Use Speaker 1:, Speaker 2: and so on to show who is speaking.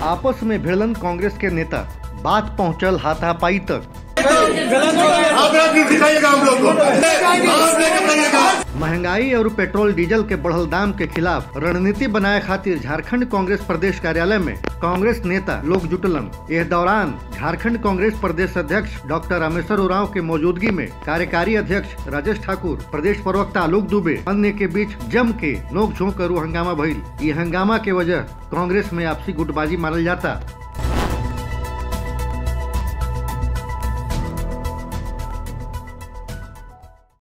Speaker 1: आपस में भिड़लन कांग्रेस के नेता बात पहुंचल हाथापाई तक
Speaker 2: आप राजनीति सिखाइएगा हम लोग को आप लेकर जाइएगा
Speaker 1: महंगाई और पेट्रोल डीजल के बढ़ल दाम के खिलाफ रणनीति बनाए खातिर झारखंड कांग्रेस प्रदेश कार्यालय में कांग्रेस नेता लोग जुटलन इस दौरान झारखंड कांग्रेस प्रदेश अध्यक्ष डॉक्टर रामेश्वर उरांव के मौजूदगी में कार्यकारी अध्यक्ष राजेश ठाकुर प्रदेश प्रवक्ता आलोक दुबे अन्य के बीच जम के नोक झोंक करू हंगामा भइल ये हंगामा के वजह कांग्रेस में आपसी गुटबाजी मानल जाता